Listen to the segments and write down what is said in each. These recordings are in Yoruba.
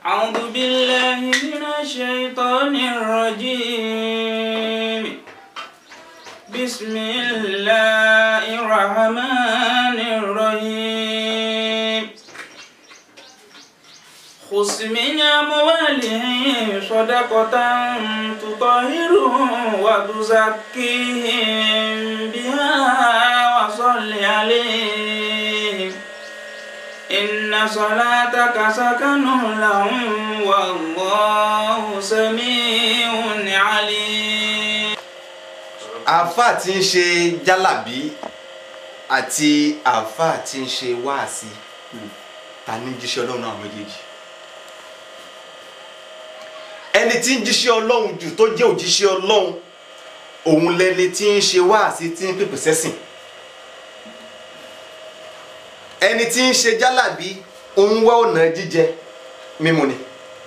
أعوذ بالله من الشيطان الرجيم بسم الله الرحمن الرحيم خذ من أموالهم صدقة تطهرهم وتزكيهم بها وصل عليهم إن صلاتك سكن لهم والله سميع عليم àáfàá tí ń ṣe jálàbí àti àáfàá tí ń ṣe wáàsí ta ní jíṣẹ́ ọlọ́run náà méjèèjì ẹni tí ń jíṣẹ́ ọlọ́run jù tó jẹ́ òjíṣẹ́ ọlọ́run òun lẹni tí ń ṣe wáàsí tí ń pèpè sẹ́sìn ẹni tí ń ṣe jálàbí òun wá ọ̀nà jíjẹ mímu ni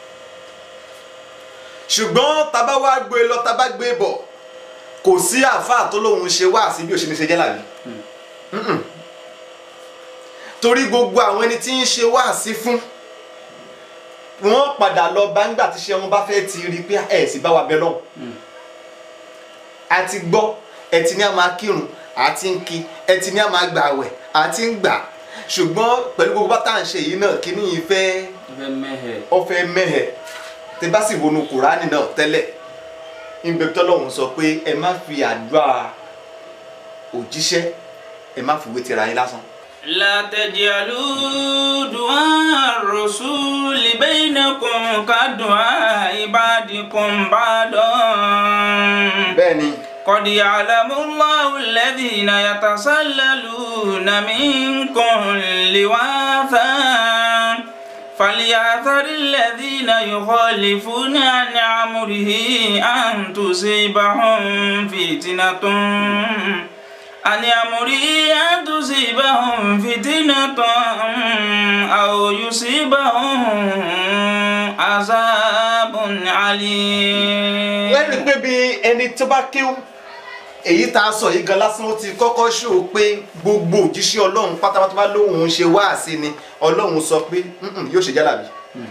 ṣùgbọ́n tá bá wá gbé lọ tá bá gbé bọ̀ kò sí àáfàá tó lóun ṣe wáàsí bí ó ṣe ní ṣe jálàbí Mm-mm. torí gbogbo àwọn ẹni tí ń ṣe wáàsí fún wọ́n padà lọ bá ńgbà tí ṣe wọn bá fẹ́ ti rí i pé ẹ̀ sì bá wa bẹ lọ́hùn a ti gbọ́ ẹ ti ní a máa kírun a ti ń kí ẹ ti ní a máa gbà àwẹ̀ a ti ń gbà ṣùgbọ́n pẹ̀lú gbogbo bá tá à ń ṣe yìí náà kí ni yìí fẹ́ ọfẹ́ mẹ́hẹ̀ tẹ bá sì wọnú kùránì náà tẹ́lẹ̀ ìbẹ̀ tọ́lọ́hún sọ pé ẹ má fi àdúrà òjíṣẹ́ ẹ má fi wé tira yín lásán. لا تجعلوا دعاء الرسول بينكم كدعاء بعضكم بعضا bẹ́ẹ̀ni قد يعلم الله الذين يتسللون منكم لواثا فليعثر الذين يخالفون عن أمره أن تصيبهم فتنة أن أمره أن تصيبهم فتنة أو يصيبهم عذاب عليم lẹ́nu pé bí ẹni tó bá kíw èyí tá a sọ yìí gan lásán ó ti kọ́kọ́ ṣó pé gbogbo òjíṣẹ́ ọlọ́run pátápátá bá lóun ṣe wáàsí ni ọlọ́run sọ pé "Mm-mm, yóò ṣe jálàbí.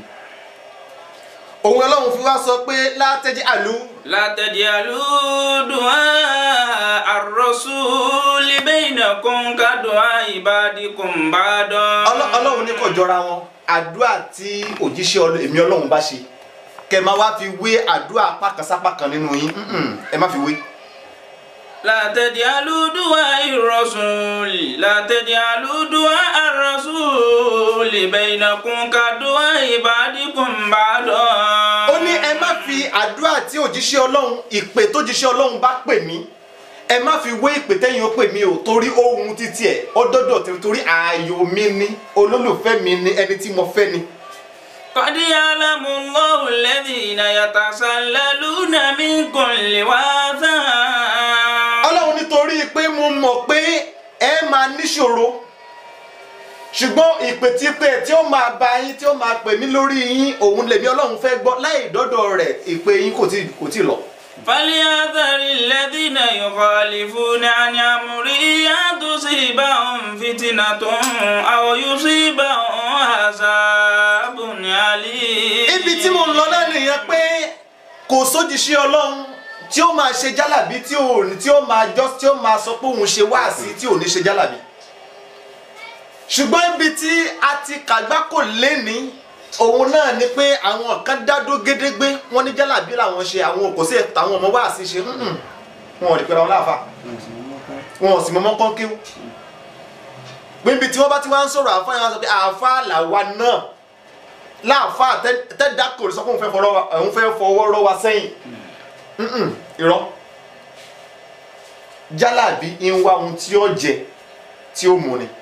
òun ọlọ́run fi wá sọ pé látẹ́jí àlú لا تجعلوا دعاء الرسول بينكم كدعاء بعضكم بعضا Ọlọ́- ọlọ́run ní kò jọra wọn àdúrà tí òjíṣẹ́ ọlọ́- èmi ọlọ́run bá ṣe kẹ máa wá fi wé àdúrà apá kan sápá kan nínú yín Mm-mm, ẹ má fi wé. لا تجعلوا دعاء الرسول لا تجعلوا دعاء الرسول بينكم كدعاء بعضكم بعضا ó ní ẹ má fi àdúrà tí òjíṣẹ́ ọlọ́run ìpè tó jíṣẹ́ ọlọ́run bá pè mí ẹ má fi wé ìpè tẹ́yìn ó pè mí o torí ohun títí ẹ̀ ó dọ́dọ̀ tèmi torí ààyò mi ni olólùfẹ́ mi ni ẹni tí mo fẹ́ ni. قد يعلم الله الذين يتسللون منكم لواذا ọlọ́run nítorí pé mo mọ̀ pé ẹ máa níṣòro ṣùgbọ́n ìpè tí pé tí ó máa bá yín tí ó máa pè mí lórí yín òun lèmi ọlọ́run fẹ́ gbọ́ láì dọ́dọ̀ rẹ̀ ìpè yín kò tí kò tí lọ. فليحذر الذين يخالفون عن أمره أن تصيبهم فتنة أو يصيبهم عذاب أليم ibi tí mo ń lọ náà nìyẹn pé kò sójìṣẹ́ ọlọ́run tí ó máa ṣe jálàbí tí ò ní tí ó máa jọ tí ó máa sọ pé òun ṣe wáàsí tí ò ní ṣe jálàbí ṣùgbọ́n ibi tí a ti kàgbákò léni òun náà ni pé àwọn kan dádó gédégbé wọn ní jálàbí làwọn ṣe àwọn kò sí àwọn ọmọ wáàsí ṣe mm-mm. wọn ò rí pẹ́ra wọn láàfà wọn ò sì mọ́mọ́ kán kíw níbi tí wọ́n bá ti wá ń sọ̀rọ̀ àfa yẹn wọ́n sọ pé àfa làwa náà láàfa tẹ́dá kò sọ pé òun fẹ́ fọwọ́ òun fẹ́ fọwọ́ rọ́ wa sẹ́yìn Mm-mm, irọ́ jálàbí ń wá ohun tí ó jẹ tí ó mú ni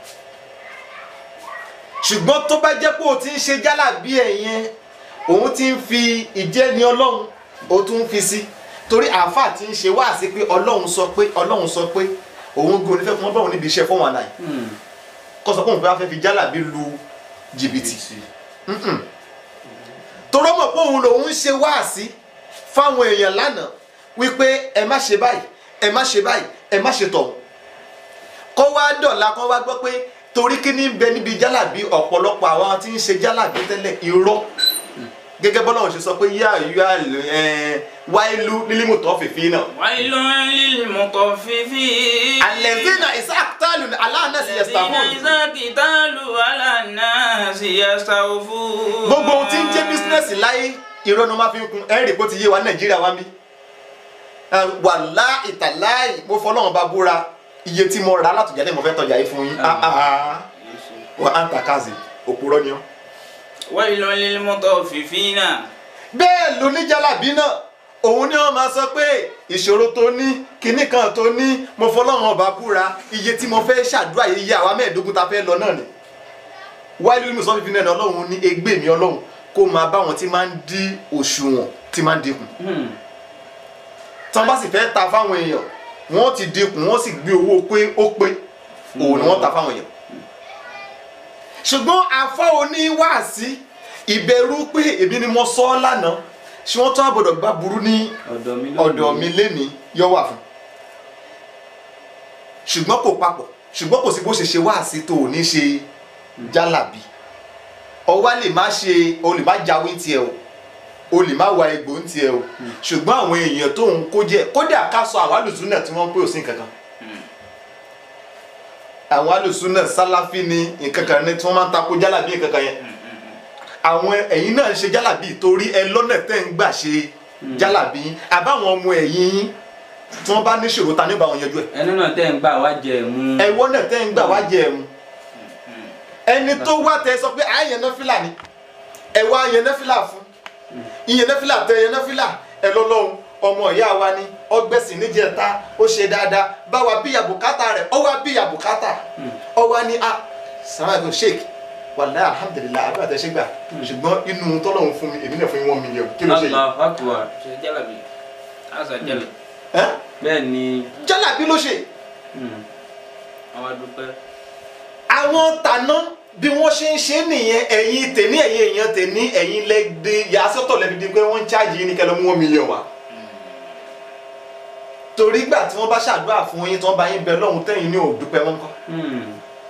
ṣùgbọ́n tó bá jẹ́ pé o ti ń ṣe jálàbí ẹ̀ yẹn òun ti ń fi ìjẹni ọlọ́run o tún ń fi sí torí àáfàá ti ń ṣe wáàsí pé ọlọ́run sọ pé ọlọ́run sọ pé òun gbé onífẹ́ fún ọlọ́run níbi iṣẹ́ fún wọn náà kó sọ pé òun fẹ́ fi jálàbí lu jìbìtì Mm-mm. torọ́ mọ̀ pé òun lòun ń ṣe wáàsí fáwọn èèyàn lánàá wípé ẹ má ṣe báyìí ẹ má ṣe báyìí ẹ má ṣe tọ̀hún kó wá dọ̀la kó wá gbọ́ pé torí kí ní bẹ níbi jálàbí ọ̀pọ̀lọpọ̀ àwọn tí ń ṣe jálàbí tẹ́lẹ̀ irọ́ gẹ́gẹ́ bọ́lá òun ṣe sọ pé yá yá wáìlú nílímù tó fìfì náà. ويل للمطففين alẹ́zínà ìsáàkítàlù aláàánẹ́sì الذين yẹ̀sítàfún. إذا اكتالوا على الناس يستوفون gbogbo ohun tí ń jẹ́ bísínẹ́sì láyé irọ́ ni wọ́n máa fi ń kun ẹ̀rì bó ti yé wa ní nàìjíríà wá mí. wàlá ìtàláì mo fọlọ́run bá búra iye tí mo rà látọ̀jà lẹ́yìn mo fẹ́ tọjà yìí fún yín. Ah, ah, ah. wọ́n á ń ta káàzì òpùrọ́ ni ọ́. ويل للمطففين bẹ́ẹ̀ lóníjàlábí náà òun ni wọ́n máa sọ pé ìṣòro tó ní kinní kan tó ní mo fọlọ́run ọba búra iye tí mo fẹ́ ṣàdúrà yìí yá àwa mẹ́ẹ̀ẹ́dógún ta fẹ́ lọ náà ni wáyé lórí sọ́fífi náà ni ọlọ́run ní egbé mi ọlọ́run kó máa bá wọn tí máa ń dí òṣùwọ̀n tí máa ń dínkù tí wọ́n bá sì fẹ́ ta fáwọn èèyàn wọ́n ti dínkù wọ́n sì gbé owó pé ó pé òun ni wọ́n ta fáwọn èèyàn ṣùgbọ́n afọ́ oníwàásí ìbẹ̀rù pé èmi ni mo sọ ọ́ lánàá ṣé wọ́n tún àbọ̀dọ̀ gbá burú ní ọ̀dọ̀ mi ọ̀dọ̀ mi lénìí yọ wà fún ṣùgbọ́n kò papọ̀ ṣùgbọ́n kò sí bó ṣe ṣe wáàsí tó ò ní ṣe jálàbí ọwá lè má ṣe o lè má jáwé tiẹ̀ o o lè má wa egbò ń tiẹ̀ o ṣùgbọ́n àwọn èèyàn tó ń kó jẹ kódà ká sọ àwọn alùsùnà tí wọ́n ń pè ò sí nǹkan kan àwọn alùsùnà sálàfí ni nǹkan kan ní tí wọ́n máa ń takò jálàbí nǹkan kan yẹn àwọn ẹ̀yin náà ń ṣe jálàbí torí ẹ lọ́nà tẹ́ ń gbà ṣe jálàbí àbáwọn ọmọ ẹ̀yìn yín tí wọ́n bá níṣòro ta ní bá wọn yanjú ẹ̀ ẹnu náà tẹ́ ń gbà wá jẹ mú ẹ̀wọ́ náà tẹ́ ń gbà wá jẹ ẹ̀mú ẹni tó wá tẹ sọ pé àyẹn náà fìlà ni ẹ wá yẹn náà fìlà fún ìyẹn náà fìlà tẹ yẹn náà fìlà ẹ lọ́lọ́run ọmọ ìyá wa ni ọgbẹ́sìn níjẹta ó ṣe dáadáa báwa bíyà bùkátà rẹ̀ ọ wá bíyà bùkátà ọ wá ní a sàmáàgùn sheik wàlẹ́ alhamdulilayi àbúrò àtẹ̀ṣe gbà ṣùgbọ́n inú tọ́lọ́run fún mi èmi náà fún yín one million kí ló ṣe yìí Allahu Akbar ṣe jálàbí àṣà jálàbí ẹ́ bẹ́ẹ̀ ni jálàbí ló ṣe mm, àwọn adúpẹ́ àwọn tàná bí wọ́n ṣe ń ṣe nìyẹn ẹ̀yin tèní ẹ̀yin èèyàn tèní ẹ̀yin lẹ́gbẹ́ yasọ́tọ̀ lẹ́bi di pé wọ́n ń ṣáàjì yín ní kẹlẹ́ mú wọn mílíọ̀n wá. torí gbà tí wọ́n bá ṣàdúrà fún yín tí wọ́n bá yín bẹ lọ́hùn tẹ́yìn ní òdúpẹ́ wọn kọ́ mm,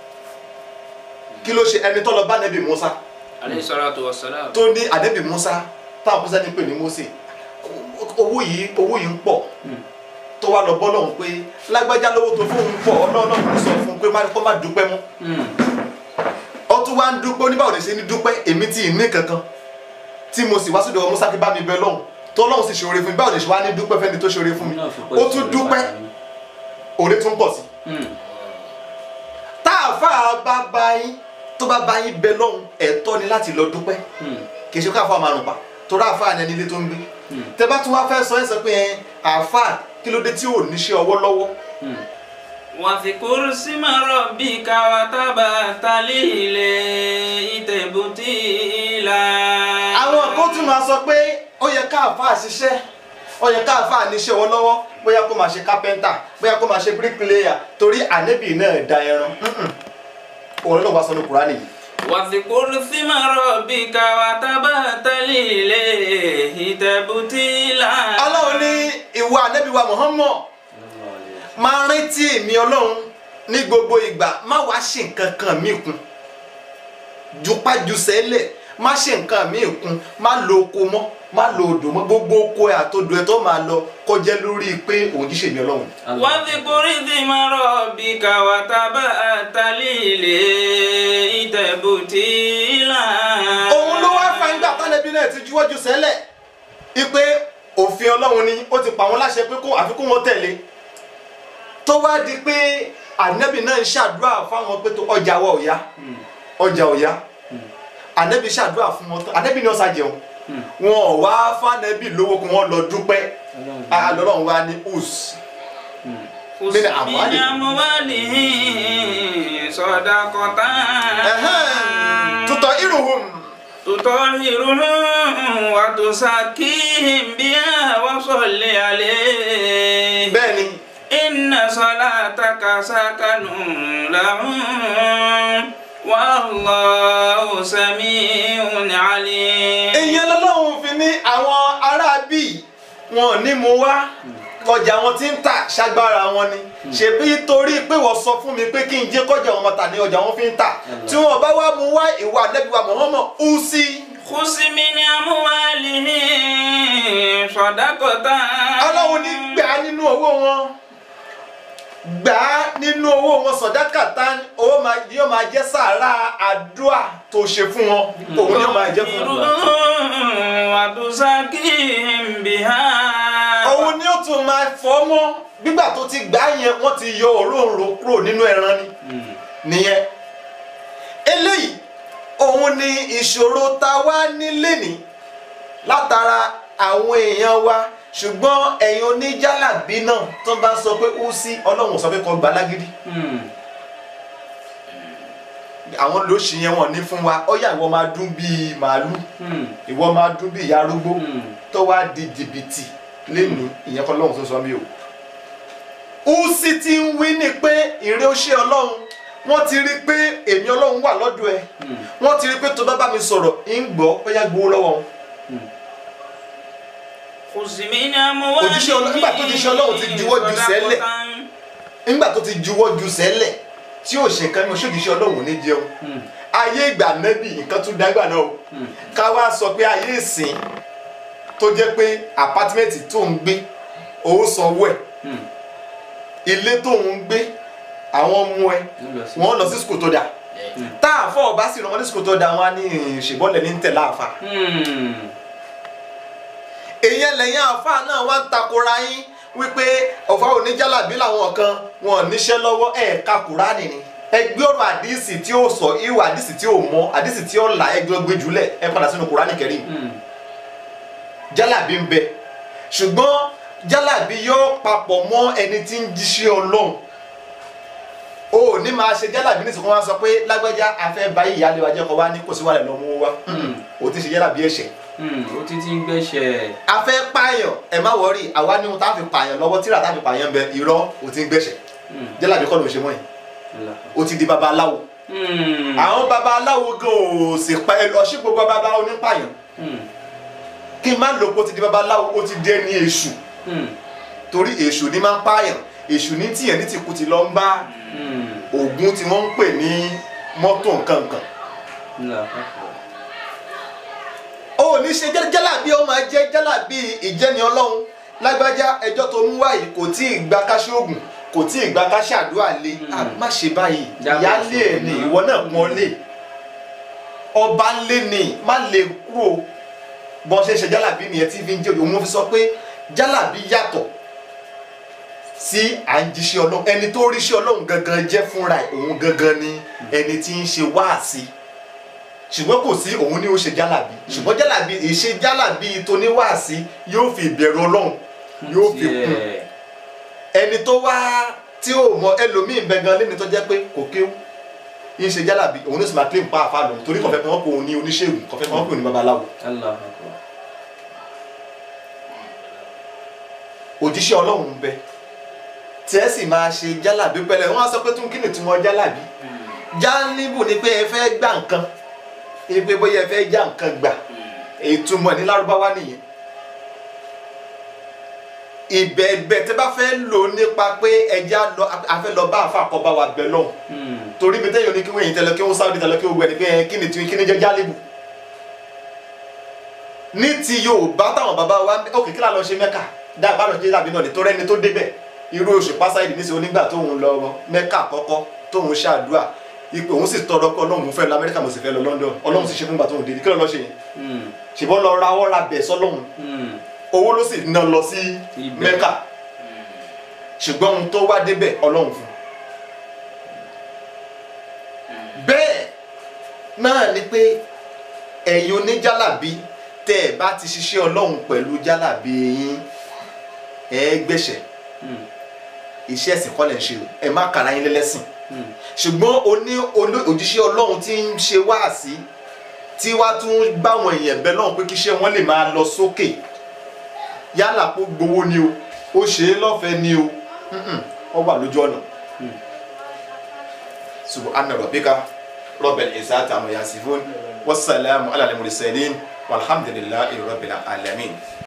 kí ló ṣe ẹni tó lọ bá nẹ́bì Musa alayhi salatu wassalam tó ní àdẹ́bì Musa táwọn kúsẹ́ ní pè ní Mósè owó yìí owó yìí ń pọ̀ mm. tó wá lọ bọ́ lọ́hùn pé lágbájá lówó tó fóun pọ̀ ọlọ́run kò sọ fún un pé má- kó má dúpẹ́ mọ́ Mm. ó tún wá ń dúpẹ́ oníbàwò lè ṣe ní dúpẹ́ èmi tí ì ní kankan tí mo sì wá sódò ọmọ Musa kí bá mi bẹ lọ́hùn tó lọ́hùn sì ṣoore fún mi báwo lè ṣe wá ní dúpẹ́ fẹ́ni tó ṣoore fún mi Náà fi pẹ́ ó tún sọ̀rọ̀ dúpẹ́ bàbá mi. òde tún pọ̀ sí Mm, tá àáfà bá bá yín tó bá bá yín bẹ lọ́hùn ẹ̀tọ́ ni láti lọ dúpẹ́ mm, kì í ṣe káfà márùn pa torí àáfà ni ẹni ilé tó ń gbé mm, tẹ bá tún wá fẹ́ sọ ẹ́ sọ pé ẹ àáfà kí ló dé tí ò níṣẹ́ ọwọ́ lọ́wọ́ mm. واذكر اسم ربك وتبتل إليه تبتيلا àwọn kan tún máa sọ pé ó yẹ káàfà ṣiṣẹ́ ó yẹ káàfà níṣẹ́ ọwọ́ lọ́wọ́ bóyá kó máa ṣe kápẹ́ńtà bóyá kó máa ṣe bíríkìlẹ́yà torí ànẹ́bì náà da ẹran Mm-mm. òun ló wá sọ ní kúránì yìí واذكر اسم ربك وتبتل إليه تبتيلا ọlọ́run ní ìwà ànẹ́bì wa Muhammad máa rántí èmi ọlọ́run ní gbogbo ìgbà má wàá ṣe nǹkan kan mí kún jupájusẹ́lẹ̀ má ṣe nǹkan mí kún má lo oko mọ́ má lo odò mọ́ gbogbo oko ẹ̀ àtodò ẹ̀ tó máa lọ kọjá lórí pé òun jíṣẹ́ mi ọlọ́run. واذكر اسم ربك وتبتل إليه تبتيلا òun ló wá fa ìgbà tánẹ́bí náà ti juwọ́jú sẹ́lẹ̀ ipe òfin ọlọ́run ni ó ti pa wọ́n láṣẹ pé kó àfikún wọn tẹ̀lé tó wá di pé ànẹ́bí náà ń ṣàdúrà fáwọn pé tó ọjà wa ò yá ọjà ò yá ànẹ́bí ṣàdúrà fún wọn tán ànẹ́bí náà ṣàjẹun wọn ò wá fánẹ́bí lówó kí wọ́n lọ dúpẹ́ àlọ́run wa ní us خذ من من أموالهم. أموالهم صدقة tutọ̀ irun تطهرهم وتزكيهم بها وصل عليه bẹ́ẹ̀ ni إن صلاتك سكن لهم والله سميع عليم èèyàn lọ́lọ́run fi ní àwọn aráabí wọn ò ní mú wá ọjà wọn ti ń tà ṣágbára wọn ni ṣebí torí pé wọ́n sọ fún mi pé kí n jẹ́ kọjá wọn tà ní ọjà wọn fi ń tà tí wọn bá wá mú wá ìwà nẹ́bí wa Muhammad ó sí خذ من sọ̀dákọ̀tà. ọlọ́run ní gbà á nínú owó wọn gbà á nínú owó wọn sọ̀dákàtà owó máa yóò máa jẹ́ sàárà àdúà tó ṣe fún wọn òun yóò máa jẹ́ fún wọn. wàtúnṣákìm bìhá. òun ni ó tún máa fọ́ mọ́ gbígbà tó ti gbà á yẹn wọ́n ti yọ òróǹro kúrò nínú ẹran ni nìyẹn eléyìí òun ni ìṣòro tá a wá nílé ní látara àwọn èèyàn wa ṣùgbọ́n ẹ̀yin oníjàlábí náà tó bá sọ pé ó sí ọlọ́run sọ pé kó gbà lágídí àwọn lóṣì yẹn wọn ní fún wa ọyà ìwọ máa dún bíi màálù ìwọ máa dún bíi ìyá arúgbó tó wá di jìbìtì lẹ́nu ìyẹn kọ́ lọ́hùn tó sọ mí o. ó sì ti ń wí ni pé ìrẹ́ òṣè ọlọ́run wọ́n ti rí i pé èmi ọlọ́run wà lọ́dọ̀ ẹ wọ́n ti rí i pé tó bá bá mi sọ̀rọ̀ ń gbọ́ ó yá gbowó lọ́wọ́ wọn. Òjíṣẹ́ Ọlọ́run- nígbà tó jíṣẹ́ Ọlọ́run ti juwọ́ ju sẹ́lẹ̀. nígbà tó ti juwọ́ ju sẹ́lẹ̀ tí ò ṣe kan ní oṣooṣìṣẹ́ ọlọ́run ò ní jẹun ayé ìgbà nẹ́bì nǹkan tún dágbà náà o ká wá sọ pé ayé ìsìn tó jẹ́ pé àpátímẹ́ǹtì tó ń gbé owó sanwó ẹ̀ ilé tó ń gbé àwọn ọmọ ẹ wọ́n lọ sí skul tó dáa tá a fọ ọba sì rán wọn ní skul tó dáa wọn á ní ìṣèbọlẹ ní tẹlẹ àfa èyàn lẹ́yìn àfa náà wá ń takora yín wípé ọ̀fà oníjàlábí làwọn kan wọn ò níṣẹ́ lọ́wọ́ ẹ̀ ka kúránì ni ẹ gbé ọ̀rọ̀ àdìsí tí ó sọ ìwà àdìsí tí ó mọ àdìsí tí ó là ẹ gbé ọgbẹ́ jùlẹ̀ ẹ padà sínú kúránì kẹrin jálàbí ń bẹ ṣùgbọ́n jálàbí yóò papọ̀ mọ́ ẹni tí ń jíṣẹ́ ọlọ́run o ò ní máa ṣe jálàbí ní ìsìnkú wọn sọ pé lágbájá afẹ́ báyìí ìyáálé wa jẹ́ kó wá ní kò sí wàlẹ̀ lọ́mú wa o ti ṣe jálàbí ẹ̀ṣẹ̀ ó ti ti ń gbẹ́sẹ̀ afẹ́ pààyàn ẹ má wọrí àwa ní ohun tá a fi pààyàn lọ́wọ́ tíra tá a fi pààyàn bẹ irọ́ o ti ń gbẹ̀ṣẹ̀ jálàbí kọ́ ló ń ṣe mọ́ yìí o ti di babaláwo àwọn babaláwo gan ò sì pa ẹ lọ sí gbogbo babaláwo ní pààyàn kí n má lò pé o ti di babaláwo o ti di ẹni èṣù torí èṣù ní máa ń pààyàn èṣù ní tìyẹn ní tìkú ti lọ ń bá ògún tí wọ́n ń pè ní mọ́tò nǹkankan o ní ṣe jẹ́ jálàbí ó máa jẹ́ jálàbí ìjẹni ọlọ́run lágbájá ẹjọ́ tó mú wáyé kò tí ì gba káṣí oògùn kò tí ì gba káṣí àdúrà lé a má ṣe báyìí Jáwé ìyáálé ẹ̀ ní ìwọ náà pọ́n lé ọba lé ní má lè kúrò bọ́n ṣe ń ṣe jálàbí nìyẹn tí fi ń jẹ́ òun mo fi sọ pé jálàbí yàtọ̀ sí à ń jíṣẹ́ ọlọ́run ẹni tó ríṣẹ́ ọlọ́run gangan jẹ́ fúnra ẹ̀ òun gangan ni ẹni tí ń ṣe wáàsí ṣùgbọ́n kò sí òun ni ó ṣe jálàbí ṣùgbọ́n jálàbí ìṣe jálàbí tóníwáàsí yóò fi ìbẹ̀rù ọlọ́run yóò fi kún ẹni tó wá tí ó mọ ẹlòmíín bẹ gan lẹ́ni tó jẹ́ pé kò kéwú yín ṣe jálàbí òun ló sì máa claim pa àfa lòun torí kọ̀fẹ́ kan wọ́n pè òun ní oníṣègùn kọ̀fẹ́ kan wọ́n pè òun ní babaláwo òjíṣẹ́ ọlọ́run ń bẹ tí ẹ sì máa ṣe jálàbí pẹ̀lẹ́ wọ́n á sọ pé tún kí ni túmọ̀ jálàbí jálíbù ni pé ẹ fẹ́ gbà nǹkan ẹ pé bóyá ẹ fẹ́ já nǹkan gbà ìtumọ̀ ní lárúbáwá nìyẹn ìbẹ̀ẹ̀bẹ̀ tẹ́ bá fẹ́ lò nípa pé ẹja lọ afẹ́ lọ bá àfa àkọ́bá wa bẹ lọ́hùn torí mi tẹ́yọ̀ ní kí wọ́n yìí tẹ́lẹ̀ kí wọ́n sáwọ́dì tẹ́lẹ̀ kí wọ́n gbẹ̀ni pé kí ni kí ni jẹ́ jálíbù ní ti Yorùbá táwọn bàbá wa ókè kí làá lọ ṣe Mẹ́kà dá ìbára ṣe dàbí náà ní torí ẹni tó débẹ̀ irú oṣù pásáìdì ní sèwọ́n nígbà tóun lọ Mẹ́kà àkọ́kọ́ tóun ṣàdúrà ipò òun sì tọrọ pé Ọlọ́run fẹ́ lọ Amẹ́ríkà mo sì fẹ́ lọ London Ọlọ́run sì ṣe fún ìgbà tóun dé kí ló lọ ṣe yẹn ṣùgbọ́n lọ ra ọ́ ra bẹ̀ sọ́lọ́run owó ló sì ná lọ sí Ibẹ̀. Mẹ́kà ṣùgbọ́n ohun tó wá débẹ̀ Ọlọ́run fún bẹ́ẹ̀ náà ni pé ẹ̀yin oníjálàbí tẹ́ ẹ bá ti ṣiṣẹ́ Ọlọ́run pẹ̀lú jálàbí yín ẹ gbẹ̀ṣẹ̀ iṣẹ́ ẹ̀sìn kọ́ lẹ̀ ń ṣe o ẹ má kàrà yín lẹ́lẹ́sìn ṣùgbọ́n oní olú- òjíṣẹ́ Ọlọ́run tí ń ṣe wáàsí tí wàá tún báwọn èèyàn bẹ lọ́hùn pé kíṣẹ́ wọn lè máa lọ sókè yálà kó gbowó ni o ó ṣe é lọ́fẹ̀ẹ́ ni o Mm-mm, ó wà lójú ọ̀nà. subhana rabbika rabbil izzati amma yasifun wassalamu ala al-mursalin walhamdulillahi rabbil alamin.